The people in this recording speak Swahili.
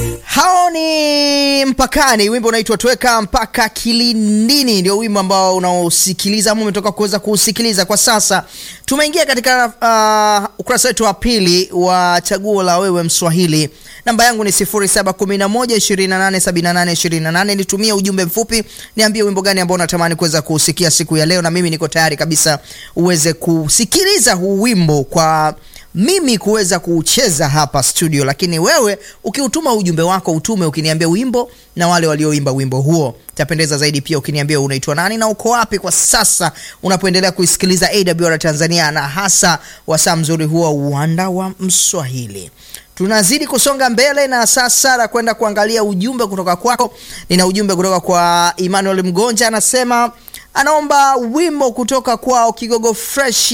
hao ni mpakani wimbo unaitwa tweka mpaka kilindini ndio wimbo ambao unaosikiliza ama umetoka kuweza kuusikiliza kwa sasa tumeingia katika uh, ukurasa wetu wa pili wa chaguo la wewe mswahili namba yangu ni 711287828 nitumie ujumbe mfupi niambie wimbo gani ambao unatamani kuweza kuusikia siku ya leo na mimi niko tayari kabisa uweze kusikiliza huu wimbo kwa mimi kuweza kuucheza hapa studio lakini wewe ukiutuma ujumbe wako utume ukiniambia wimbo na wale walioimba wimbo huo tapendeza zaidi pia ukiniambia unaitwa nani na uko wapi kwa sasa unapoendelea kuisikiliza awr tanzania na hasa wasaa mzuri huo uwanda wa mswahili tunazidi kusonga mbele na sasa na kwenda kuangalia ujumbe kutoka kwako nina ujumbe kutoka kwa emmanuel mgonja anasema anaomba wimbo kutoka kwao kigogo fresh